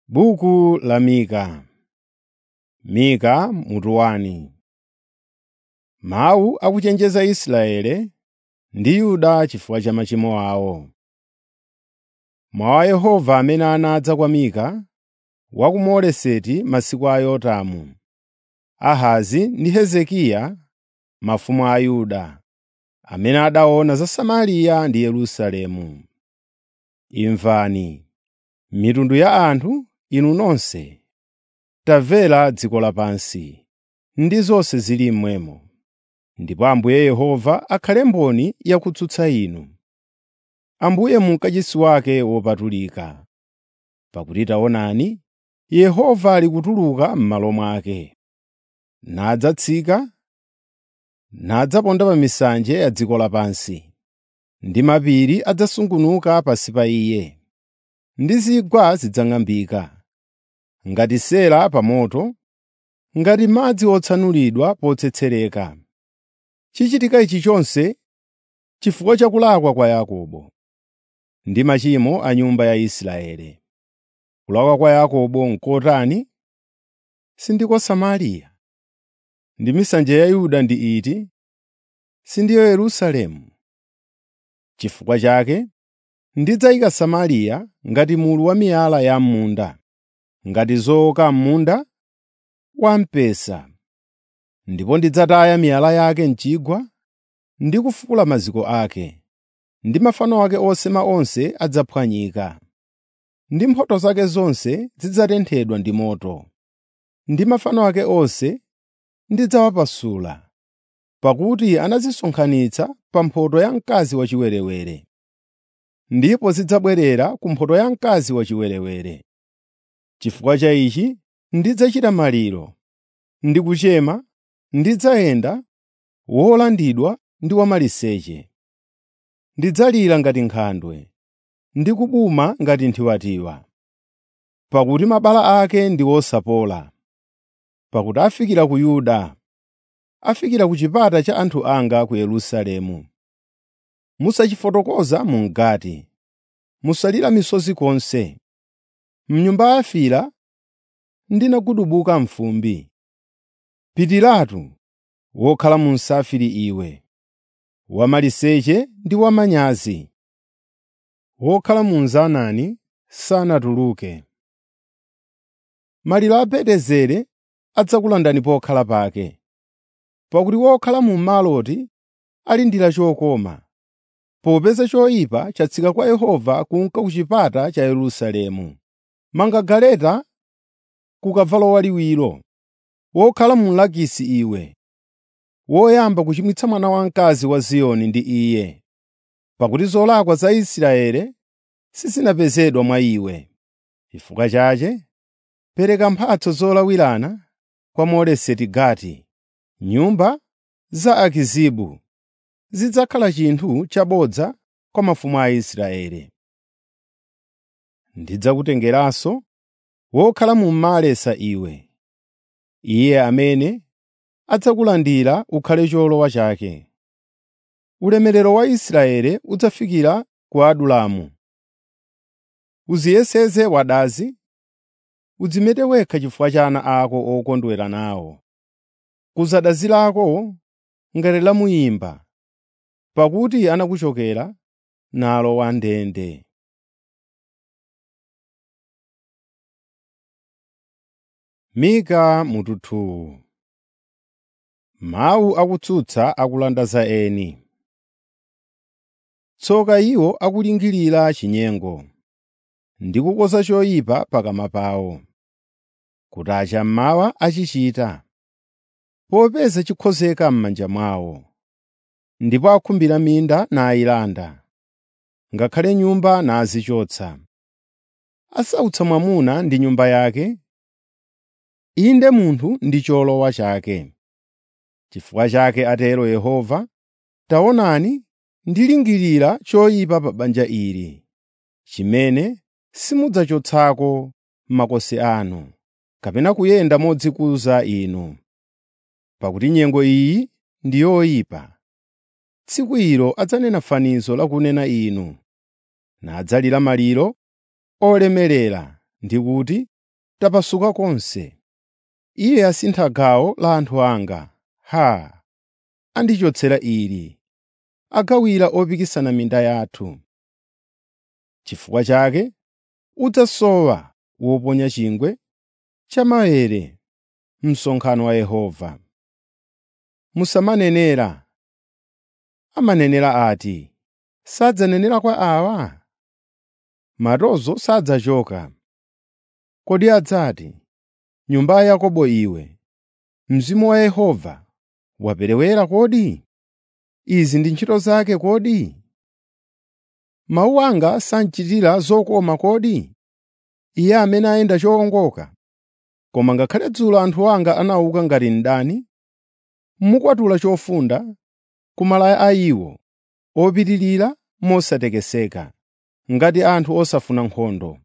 Buku la Mika Mika mutu wani. Mawu akuchenjeza Israeli ndi Yuda chifukwa cha machimo awo. Mawu a Yehova amene anadza kwa Mika wa ku Moreseti masiku a Yotamu, Ahazi ndi Hezekiya mafumu a Yuda, amene adaona za Samariya ndi Yerusalemu. Imvani, mitundu ya anthu, inu nonse, tamvera dziko lapansi, ndi zonse zili mmwemo. Ndipo Ambuye Yehova akhale mboni yakutsutsa inu. Ambuye mu kachisi wake wopatulika. Pakuti taonani, Yehova ali kutuluka m'malo mwake, nadzatsika, nadzaponda pa misanje ya dziko lapansi, ndi mapiri adzasungunuka pansi pa Iye, ndi zigwa zidzang'ambika, ngati sera pa moto, ngati madzi otsanulidwa potsetsereka. Chichitika ichi chonse chifukwa cha kulakwa kwa Yakobo ndi machimo a nyumba ya Israeli. Kulakwa kwa Yakobo n'kotani? Sindiko Samariya. Ndi misanje ya Yuda ndi iti? Sindiyo Yerusalemu. Chifukwa chake ndidzayika Samariya ngati mulu wa miyala ya m'munda, ngati zooka m'munda wamphesa. Ndipo ndidzataya miyala yake m'chigwa ndi kufukula maziko ake, ndi mafano ake osema onse adzaphwanyika. Ndi mphotho zake zonse zidzatenthedwa ndi moto, ndi mafano ake onse ndidzawapasula, pakuti anazisonkhanitsa pa mphotho ya mkazi wachiwerewere. Ndipo zidzabwerera ku mphotho ya mkazi wachiwerewere. Chifukwa cha ichi ndidzachita maliro, ndi kuchema, ndidzayenda wolandidwa ndi wamaliseche. Ndidzalira ngati nkhandwe, ndi kubuma ngati nthiwatiwa, pakuti mabala ake ndi osapola. Pakuti afikira ku Yuda, afikira ku chipata cha anthu anga ku Yerusalemu. Musachifotokoza mu Gati, musalira misozi konse. M'nyumba ya Afira ndinagudubuka m'fumbi. Pitiratu wokhala mu msafiri iwe, wamaliseche ndi wamanyazi, wokhala mu Zaanani sanatuluke. Maliro a Bedezeri adzakulandani pokhala pake, pakuti wokhala mu Maroti alindira chokoma, popeza choyipa chatsika kwa Yehova kunka ku chipata cha Yerusalemu. Manga galeta ku kavalo waliwiro, wokhala mu Lakisi iwe, woyamba kuchimwitsa mwana wamkazi wa Ziyoni ndi iye, pakuti zolakwa za Israeli sizinapezedwa mwa iwe. Chifukwa chache pereka mphatso zolawirana kwa Moreseti Gati. Nyumba za Akizibu zidzakhala chinthu chabodza kwa mafumu a Israeli. Ndidzakutengeranso wokhala mu Maresa iwe, iye amene adzakulandira ukhale cholowa chake. Ulemerero wa Israeli udzafikira ku Adulamu. Udziyeseze wadazi, udzimete wekha chifukwa cha ana ako okondwera nawo. Kuza dazi lako ngati la muyimba, pakuti anakuchokera nalo wandende. Mika mutu Mawu akutsutsa akulanda za eni. Tsoka iwo akulingirira chinyengo, ndi kukonza choyipa pakamwa pawo, kuti acha mmawa achichita, popeza chikhozeka m'manja mwawo, ndipo akhumbira minda nayilanda, ngakhale nyumba nazichotsa. Asautsa mwamuna ndi nyumba yake, inde munthu ndi cholowa chake. Chifukwa chake atero Yehova, taonani ndilingirira choyipa pa banja ili, chimene simudzachotsako makosi anu, kapena kuyenda modzikuza inu. Pakuti nyengo iyi ndi yoyipa. Tsiku ilo adzanena fanizo lakunena inu, nadzalira maliro olemerera ndi kuti, tapasuka konse. Iye asintha gawo la anthu anga. Haa! Andichotsera ili, agawira opikisana minda yathu. Chifukwa chake udzasowa woponya chingwe cha maere msonkhano wa Yehova. Musamanenera. Amanenera ati, sadzanenera kwa awa? Matonzo sadzachoka. Kodi adzati, nyumba ya Yakobo iwe, Mzimu wa Yehova waperewera kodi? Izi ndi ntchito zake kodi? Mawu anga sanchitira zokoma kodi? Iye amene ayenda chowongoka. Koma ngakhale dzulo anthu anga anauka ngati mdani, mukwatula chofunda ku malaya a iwo opitirira mosatekeseka, ngati anthu osafuna nkhondo.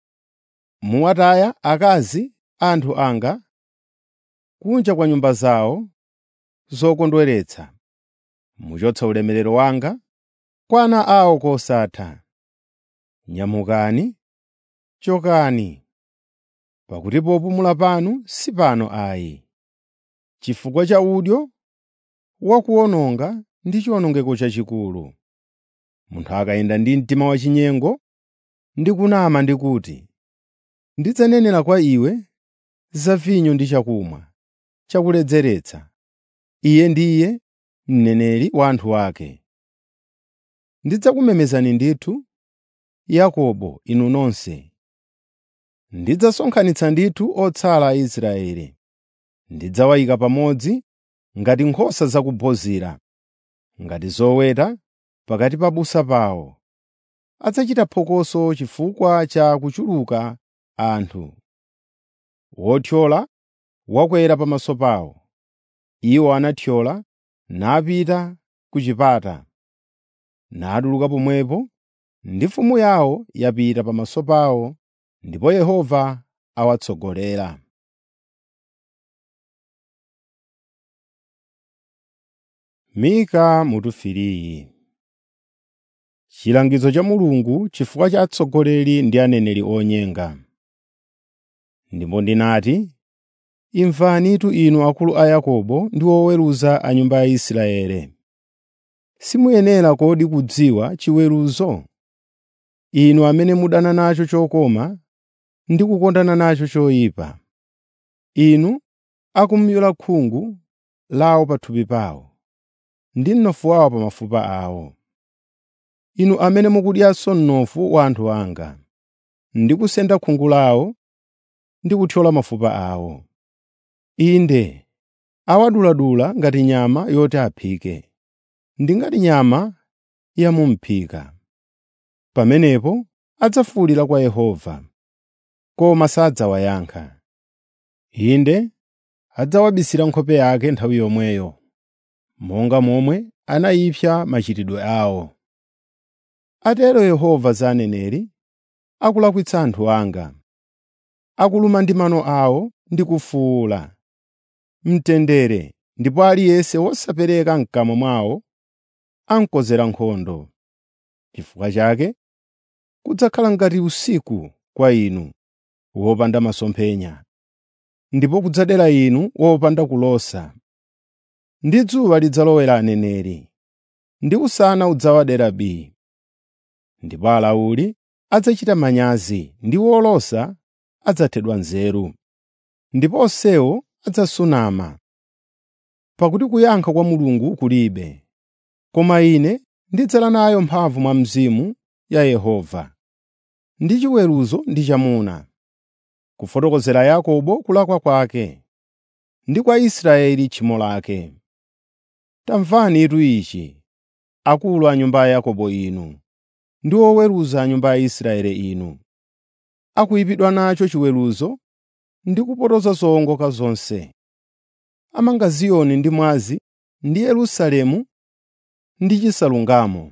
Muwataya akazi a anthu anga kunja kwa nyumba zawo zokondweretsa. Muchotsa ulemerero wanga kwa ana awo kosatha. Nyamukani, chokani, pakuti popumula panu si pano ayi. Chifukwa cha udyo wakuwononga ndi chiwonongeko chachikulu. Munthu akayenda ndi mtima wachinyengo ndi kunama ndi kuti, “Ndidzanenera kwa iwe za vinyo ndi chakumwa chakuledzeretsa,” iye ndiye mneneri wa anthu ake. Ndidzakumemezani ndithu, Yakobo, inu nonse. Ndidzasonkhanitsa ndithu otsala a Israeli. Ndidzawayika pamodzi ngati nkhosa za ku Bozira, ngati zoweta pakati pa busa pawo. Adzachita phokoso chifukwa cha kuchuluka anthu. Wothyola wakwera pamaso pawo. Iwo anathyola napita ku chipata, natuluka pomwepo, ndi mfumu yawo yapita pamaso pawo, ndipo Yehova awatsogolera. Mika mutu 3 Chilangizo cha Mulungu chifukwa cha atsogoleri ndi aneneri onyenga. Ndipo ndinati, “Imvanitu inu akulu a Yakobo ndi oweruza a nyumba ya Israeli. Simuyenera kodi kudziwa chiweruzo? Inu amene mudana nacho chokoma ndi kukondana nacho choyipa. Inu akumyula khungu lawo pathupi pawo, ndi mnofu wawo pa mafupa awo. Inu amene mukudyanso mnofu wa anthu anga, ndi kusenda khungu lawo ndi kuthyola mafupa awo. Inde, awaduladula ngati nyama yoti aphike, ndi ngati nyama ya mu m'phika. Pamenepo adzafuwulira kwa Yehova, koma sadzawayankha. Inde, adzawabisira nkhope yake nthawi yomweyo, monga momwe anayipsa machitidwe awo. Atero Yehova za aneneri, akulakwitsa anthu anga, akuluma ndi mano awo ndi kufuwula mtendere, ndipo aliyense wosapereka m'kamwa mwawo amkonzera nkhondo. Chifukwa chake kudzakhala ngati usiku kwa inu wopanda masomphenya, ndipo kudzadera inu wopanda kulosa. Ndi dzuwa lidzalowera aneneri, ndi usana udzawadera bii. Ndipo alawuli adzachita manyazi ndi olosa adzathedwa nzeru, ndipo onsewo adzasunama. Pakuti kuyankha kwa Mulungu kulibe, koma ine ndidzala nayo mphamvu mwa Mzimu ya Yehova. Ndi chiweruzo ndi chamuna, kufotokozera Yakobo kulakwa kwake, ndi kwa Israeli tchimo lake. Tamvanitu ichi, akulu a nyumba ya Yakobo inu, ndi oweruza a nyumba ya Israeli inu. Akuyipidwa nacho chiweruzo ndi kupotoza zowongoka zonse. Amanga Ziyoni ndi mwazi ndi Yerusalemu ndi chisalungamo.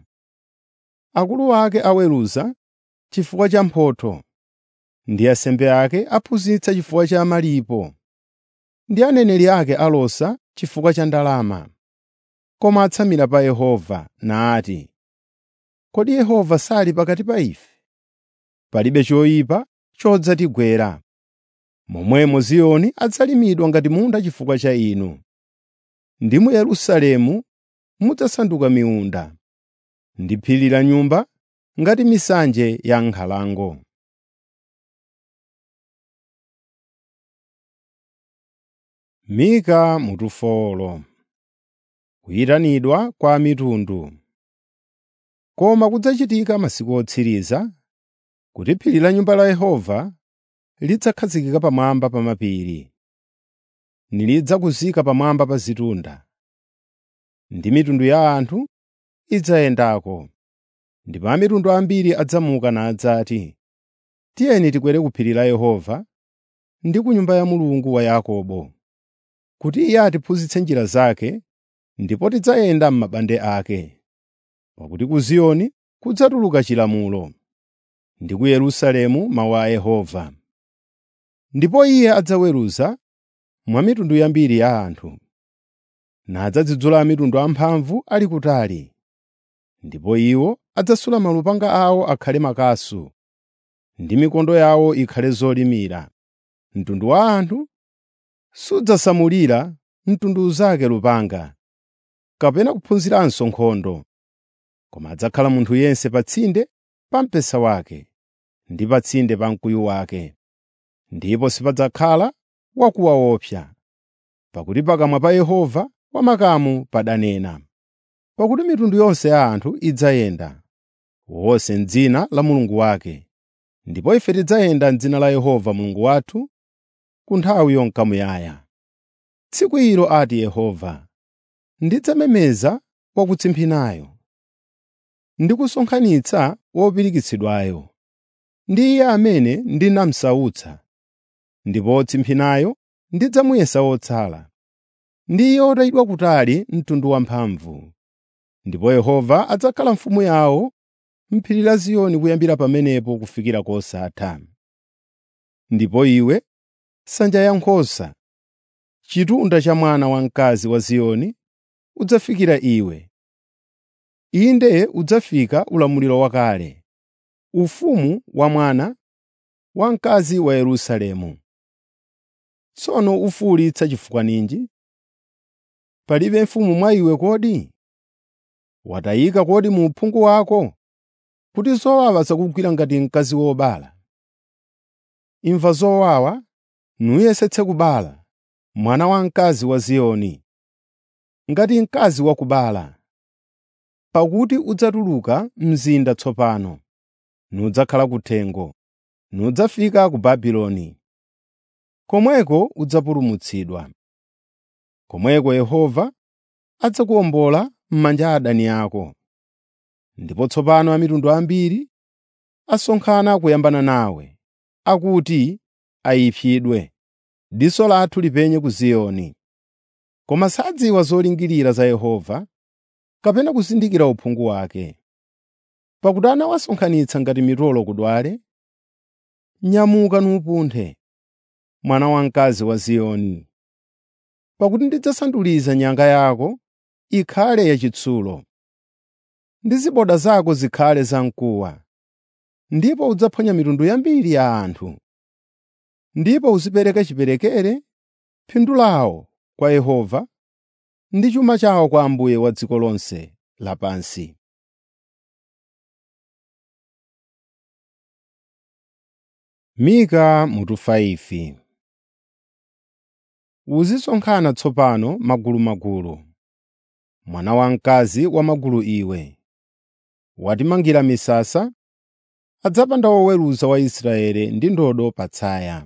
Akulu ake aweruza chifukwa cha mphotho, ndi asembe ake aphunzitsa chifukwa cha malipo, ndi aneneri ake alosa chifukwa cha ndalama. Koma atsamira pa Yehova nati, “Kodi Yehova sali pakati pa ife? Palibe choyipa chodzatigwera.” momwemo Ziyoni adzalimidwa ngati munda chifukwa cha inu, ndi mu Yerusalemu mudzasanduka miunda, ndi phiri la nyumba ngati misanje ya nkhalango. Mika mutufolo kuyitanidwa kwa mitundu. Koma kudzachitika masiku otsiriza kuti phiri la nyumba la Yehova lidzakhazikika pamwamba pa mapiri, nilidzakuzika pamwamba pa zitunda, ndi mitundu ya anthu idzayendako. Ndipo a mitundu ambiri adzamuka nadzati, “Tiyeni tikwere ku phiri la Yehova ndi ku nyumba ya Mulungu wa Yakobo, kuti Iye atiphunzitse njira zake ndipo tidzayenda m'mabande ake.” Pakuti ku Ziyoni kudzatuluka chilamulo, ndi ku Yerusalemu mawu a Yehova. Ndipo Iye adzaweruza mwa mitundu yambiri ya anthu, nadzadzudzula a mitundu amphamvu ali kutali. Ndipo iwo adzasula malupanga awo akhale makasu, ndi mikondo yawo ikhale zolimira. Mtundu wa anthu sudzasamulira mtundu zake lupanga, kapena kuphunziranso nkhondo. Koma adzakhala munthu yense pa tsinde pa mpesa wake, ndi pa tsinde pa mkuyu wake. Ndipo sipadzakhala wakuwaopsa, pakuti pakamwa pa Yehova wamakamu padanena. Pakuti mitundu yonse ya anthu idzayenda, wonse m'dzina la Mulungu wake, ndipo ife tidzayenda m'dzina la Yehova Mulungu wathu ku nthawi yonka muyaya. Tsiku ilo ati Yehova, ndidzamemeza wakutsimphinayo, ndi kusonkhanitsa wopirikitsidwayo, ndi iye amene ndinamusautsa, ndipo wotsimphinayo ndidzamuyesa wotsala, ndi iye otayidwa kutali mtundu wamphamvu. Ndipo Yehova adzakhala mfumu yawo m'phiri la Ziyoni kuyambira pamenepo kufikira kosatha. Ndipo iwe, nsanja ya nkhosa, chitunda cha mwana wamkazi wa Ziyoni, udzafikira iwe. Inde udzafika ulamuliro wakale, ufumu wa mwana wamkazi wa Yerusalemu. Tsono ufuwulitsa chifukwa ninji? Palibe mfumu mwa iwe kodi? Watayika kodi mu uphungu wako, kuti zowawa zakugwira ngati mkazi wobala? Imva zowawa, nuyesetse kubala, mwana wamkazi wa Ziyoni, ngati mkazi wakubala. Pakuti udzatuluka mzinda tsopano, nudzakhala kuthengo, nudzafika ku Babuloni. Komweko udzapulumutsidwa. Komweko Yehova adzakuwombola m'manja a adani ako. Ndipo tsopano a mitundu ambiri asonkhana kuyambana nawe, akuti ayipsidwe, diso lathu lipenye ku Ziyoni. Koma sadziwa zolingirira za Yehova, kapena kuzindikira uphungu wake. Pakuti anawasonkhanitsa ngati mitolo kudwale, nyamuka nupunthe, mwana wamkazi wa Ziyoni. Pakuti ndidzasanduliza nyanga yako ikhale yachitsulo, ndi ziboda zako zikhale zamkuwa, ndipo udzaphonya mitundu yambiri ya anthu. Ndipo uzipereka chiperekere, phindu lawo kwa Yehova, ndi chuma chawo kwa Ambuye wa dziko lonse lapansi. Mika mutu 5 Uzisonkhana tsopano magulumagulu, mwana wamkazi wamagulu iwe. Watimangira misasa, adzapanda woweruza wa Israeli ndi ndodo patsaya.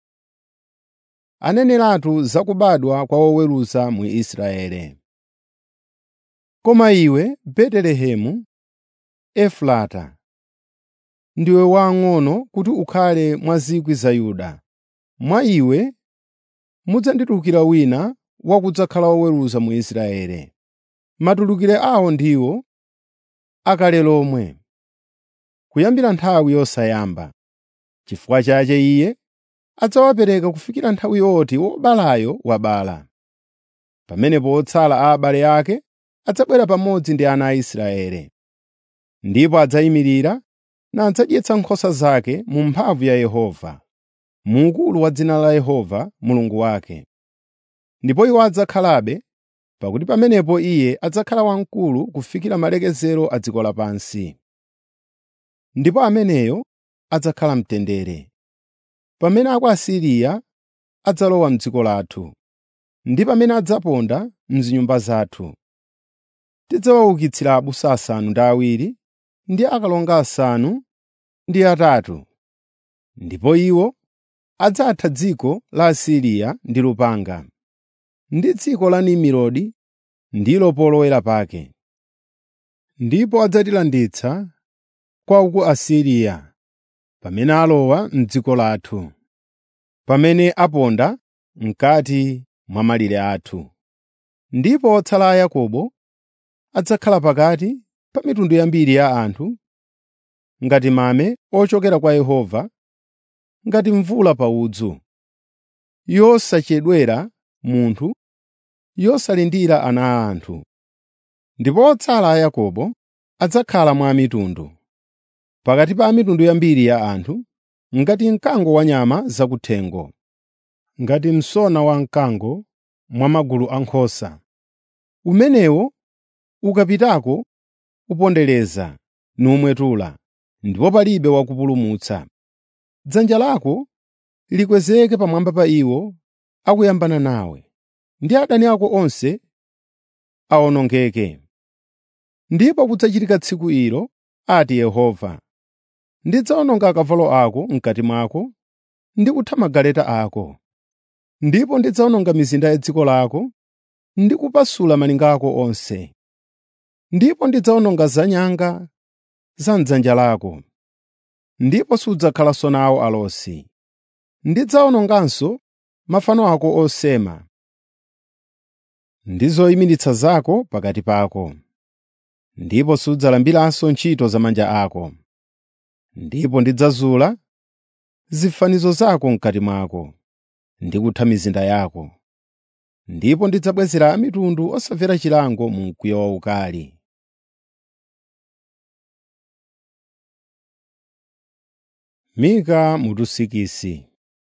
Aneneratu za kubadwa kwa woweruza mu Israeli. Koma iwe, Betelehemu Efrata, ndiwe wamng'ono kuti ukhale mwa zikwi za Yuda. Mwa iwe mudzanditulukira wina wakudzakhala woweruza mu Israeli. Matulukire awo ndiwo akale lomwe, kuyambira nthawi yosayamba. Chifukwa chache Iye adzawapereka kufikira nthawi yoti wobalayo wabala. Pamenepo otsala a abale ake adzabwera pamodzi ndi ana a Israeli, ndipo adzayimirira nadzadyetsa nkhosa zake mu mphamvu ya Yehova. mu ukulu wa dzina la Yehova Mulungu wake. Ndipo iwo adzakhalabe, pakuti pamenepo Iye adzakhala wamkulu kufikira malekezero a dziko lapansi. Ndipo ameneyo adzakhala mtendere. Pamene aku Asiriya adzalowa m'dziko lathu, ndi pamene adzaponda m'zinyumba zathu. Tidzawaukitsira abusa asanu ndi awiri ndi akalonga asanu ndi atatu, ndipo iwo adzatha dziko la Asiriya ndi lupanga, ndi dziko la Nimurodi ndilo polowera pake. Ndipo adzatilanditsa kwa ku Asiriya pamene alowa m'dziko lathu, pamene aponda m'kati mwa malire athu. Ndipo otsala a Yakobo adzakhala pakati pa mitundu yambiri ya anthu, ngati mame ochokera kwa Yehova, ngati mvula pa udzu, yosachedwera munthu, yosalindira ana a anthu. Ndipo otsala a Yakobo adzakhala mwa mitundu, pakati pa mitundu yambiri ya anthu, ngati mkango wa nyama zakuthengo, ngati msona wamkango mwa magulu a nkhosa. Umenewo ukapitako upondereza numwetula, ndipo palibe wakupulumutsa. Dzanja lako likwezeke pamwamba pa iwo akuyambana nawe, ndi adani ako onse awonongeke. Ndipo kudzachitika tsiku ilo, ati Yehova, ndidzawononga akavalo ako m'kati mwako ndi kutha magaleta ako, ndipo ndidzawononga mizinda ya dziko lako ndi kupasula malinga ako onse. Ndipo ndidzawononga zanyanga za m'dzanja lako, ndipo sudzakhalanso nawo alosi. Ndidzawononganso mafano ako osema ndi zoyimiritsa zako pakati pako, ndipo sudzalambiranso ntchito za manja ako. Ndipo ndidzazula zifanizo zako m'kati mwako, ndi kutha mizinda yako. Ndipo ndidzabwezera a mitundu osamvera chilango mu mkwiyo waukali. Mika mutu sikisi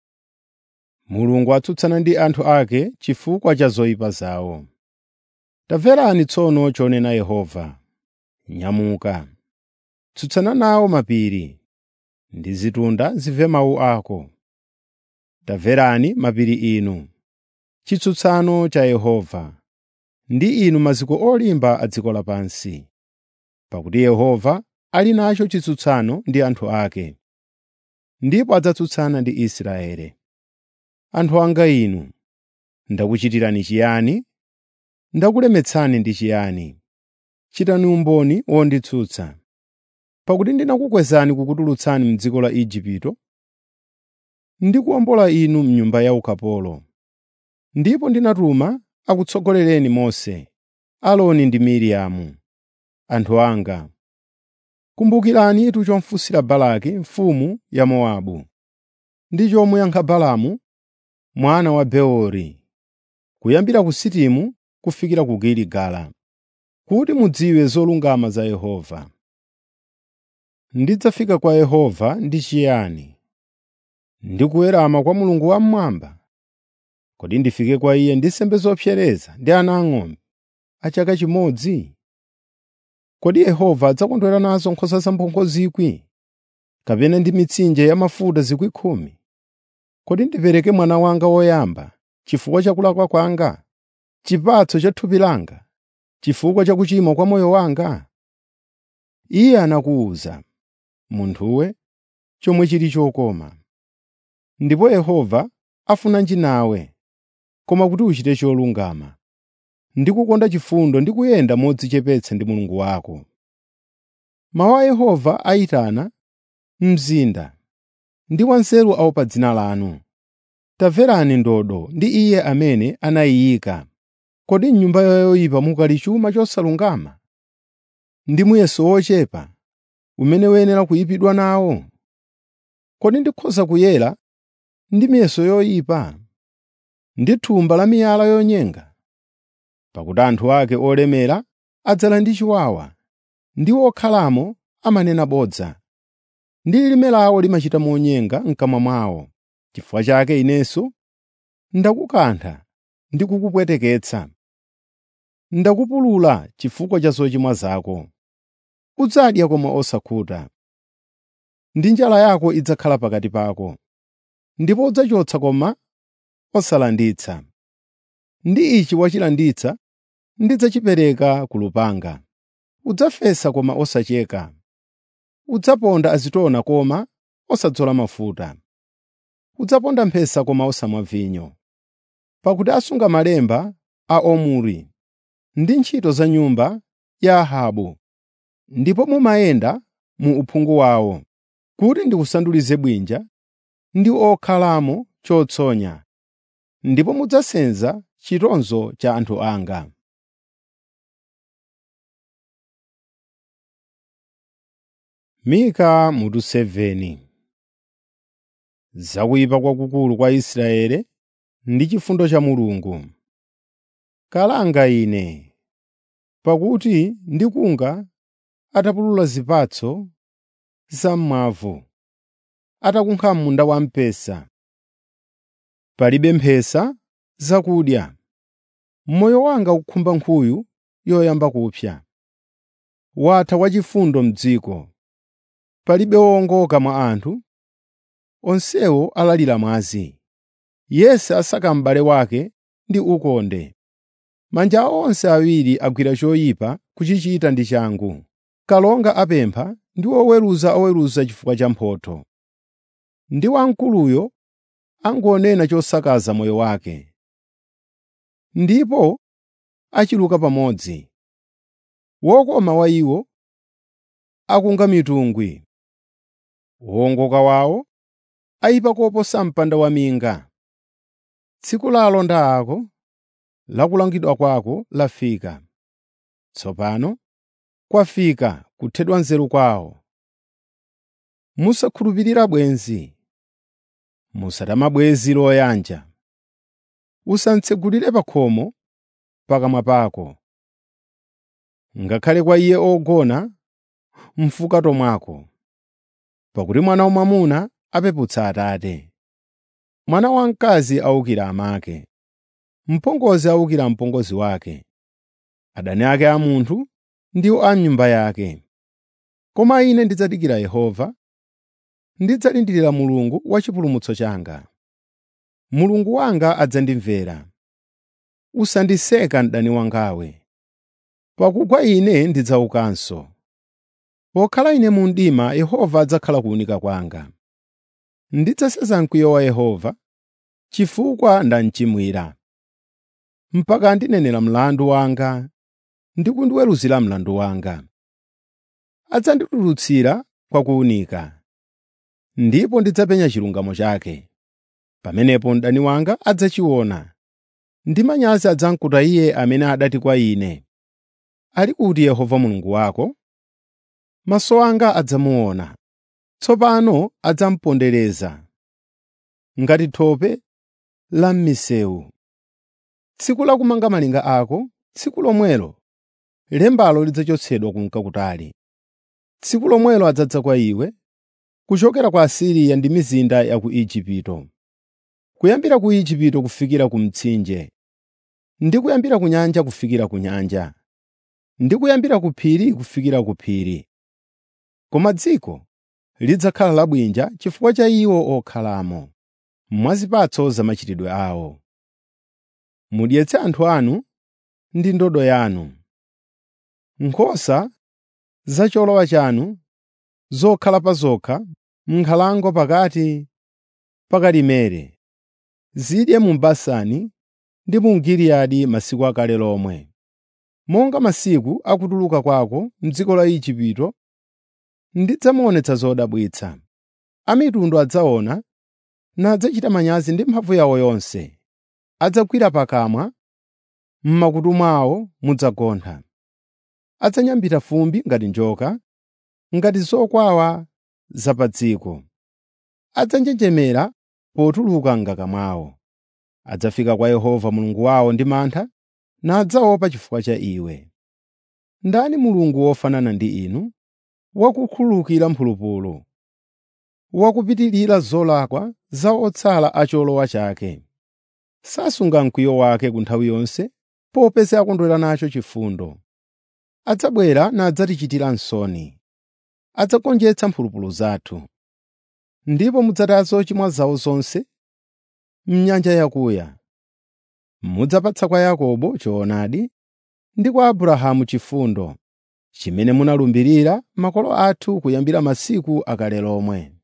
Mulungu atsutsana ndi anthu ake chifukwa cha zoyipa zawo. Tamverani tsono chonena Yehova. Nyamuka, tsutsana nawo mapiri, ndi zitunda zimve mawu ako. Tamverani mapiri inu, chitsutsano cha Yehova, ndi inu maziko olimba a dziko lapansi. Pakuti Yehova ali nacho chitsutsano ndi anthu ake, ndipo adzatsutsana ndi Israeli. Anthu anga inu, ndakuchitirani chiyani? Ndakulemetsani ndi chiyani? Chitani umboni wonditsutsa. Pakuti ndinakukwezani kukutulutsani m'dziko la Igupto, ndikuwombola inu m'nyumba ya ukapolo. Ndipo ndinatuma akutsogolereni Mose, Aaroni ndi Miriamu. Anthu anga, kumbukiranitu chofunsira Balaki mfumu ya Mowabu, ndi chomuyankha Balaamu mwana wa Beori, kuyambira ku Sitimu kufikira ku Giligala, kuti mudziwe zolungama za Yehova. Ndidzafika kwa Yehova ndi chiyani? Ndi kuwerama kwa Mulungu wammwamba? Kodi ndifike kwa Iye ndi nsembe zopsereza ndi ana ang'ombe a chaka chimodzi? Kodi Yehova adzakondwera nazo nkhosa zamphongo 1,000, kapena ndi mitsinje ya mafuta 10,000? Kodi ndipereke mwana wanga woyamba chifukwa cha kulakwa kwanga, chipatso cha thupi langa, chifukwa cha kuchimwa kwa moyo wanga? Iye anakuwuza, munthuwe, chomwe chili chokoma. Ndipo Yehova afunanji nawe, koma kuti uchite cholungama, ndi kukonda chifundo ndi kuyenda modzichepetsa ndi Mulungu wako. Mawu a Yehova ayitana mzinda, ndi wanzeru aopa dzina lanu. Tamverani ndodo ndi Iye amene anayiyika. Kodi m'nyumba ya yoyipa mukali chuma chosalungama, ndi muyeso wochepa, umene uyenera kuyipidwa nawo? Kodi ndikhoza kuyera ndi miyeso yoyipa, ndi thumba la miyala yonyenga? Pakuti anthu ake olemera adzala ndi chiwawa, ndi okhalamo amanena bodza, ndi lilime lawo limachita monyenga m'kamwa mwawo. Chifukwa chake inenso ndakukantha ndi kukupweteketsa. Ndakupulula chifukwa cha zochimwa zako. Udzadya koma osakhuta, ndi njala yako idzakhala pakati pako, ndipo udzachotsa koma osalanditsa. Ndi ichi wachilanditsa ndidzachipereka ku lupanga. Udzafesa koma osacheka. Udzaponda azitona koma osadzola mafuta. Udzaponda mphesa koma osamwa vinyo. Pakuti asunga malemba a Omuri ndi ntchito za nyumba ya Ahabu, ndipo mumayenda mu uphungu wawo, kuti ndikusandulize bwinja ndi okhalamo chotsonya, ndipo mudzasenza chitonzo cha anthu anga. Mika mutu 7 Zakuyipa kwakukulu kwa Israeli ndi chifundo cha Mulungu. Kalanga ine, pakuti ndikunga atapulula zipatso zam'mwavu, atakunkha munda wamphesa. Palibe mphesa zakudya. Moyo wanga ukukhumba nkhuyu yoyamba kupsa. Watha wachifundo m'dziko. Palibe wowongoka mwa anthu, onsewo alalira mwazi. Yense asaka m'bale wake ndi ukonde. Manja awo onse awiri agwira choyipa kuchichita ndi changu. Kalonga apempha ndi oweruza oweruza chifukwa cha mphotho. Ndi wamkuluyo angonena chosakaza moyo wake. Ndipo achiluka pamodzi. Wokoma wa iwo akunga mitungwi. Wowongoka wawo ayipa koposa mpanda waminga. Tsiku la alonda ako, la kulangidwa kwako lafika. Tsopano kwafika kuthedwa nzeru kwawo. Musakhulupirira bwenzi. Musatama bwenzi loyanja. Usamtsegulire pa khomo pakamwa pako. Ngakhale kwa iye ogona m'fukato mwako. Pakuti mwana wamwamuna apeputsa Atate. Mwana wamkazi awukira amake. Mpongozi awukira mpongozi wake. Adani ake a munthu ndiwo a m'nyumba yake. Koma ine ndidzadikira Yehova, ndidzalindirira Mulungu wa chipulumutso changa. Mulungu wanga adzandimvera. Usandiseka mdani wangawe. Pakugwa ine ndidzaukanso. Pokhala ine mu mdima Yehova adzakhala kuwunika kwanga. Ndidzaseza mkwiyo wa Yehova chifukwa ndamchimwira. Mpaka andinenera mlandu wanga ndi kundiweruzira mlandu wanga. Adzanditulutsira kwa kuwunika, ndipo ndidzapenya chilungamo chake. Pamenepo mdani wanga adzachiona, ndi manyazi adzamkuta iye amene adati kwa ine, “Ali kuti Yehova Mulungu wako?” Maso anga adzamuona, tsopano adzamupondereza ngati thope la m'misewu. Tsiku la kumanga malinga ako, tsiku lomwelo lembalo lidzachotsedwa kunka kutali. Tsiku lomwelo adzadza kwa iwe, kuchokera ku Asiriya ndi mizinda ya ku Igupto. Kuyambira ku Igupto kufikira ku mtsinje, ndi kuyambira ku nyanja kufikira ku nyanja, ndi kuyambira ku phiri kufikira ku phiri. Koma dziko lidzakhala labwinja chifukwa cha iwo okhalamo, mwa zipatso za machitidwe awo. Mudyetse anthu anu ndi ndodo yanu. Nkhosa za cholowa chanu zokhala pa zokha m'nkhalango pakati pa Karimeli, zidye mu Basani ndi mu Giliyadi masiku akale lomwe. Monga masiku akutuluka kwako m'dziko la Igupto, ndidzamuonetsa zodabwitsa. A mitundu adzaona nadzachita manyazi ndi mphamvu yawo yonse. Adzagwira pakamwa, m'makutu mwawo mudzagontha. Adzanyambita fumbi ngati njoka, ngati zokwawa za pa dziko. Adzanjenjemera potuluka m'ngaka mwawo. Adzafika kwa Yehova Mulungu wawo ndi mantha, nadzaopa chifukwa cha iwe. Ndani Mulungu wofanana ndi inu, wakukhululukira mphulupulu, wakupitirira zolakwa za otsala a cholowa chake. Sasunga mkwiyo wake ku nthawi yonse, popeza akondwera nacho chifundo. Adzabwera nadzatichitira nsoni. Adzagonjetsa mphulupulu zathu. Ndipo mudzataya zochimwa zawo zonse m'nyanja yakuya. Mudzapatsa kwa Yakobo choonadi ndi kwa Abrahamu chifundo, chimene munalumbirira makolo athu kuyambira masiku akale lomwe.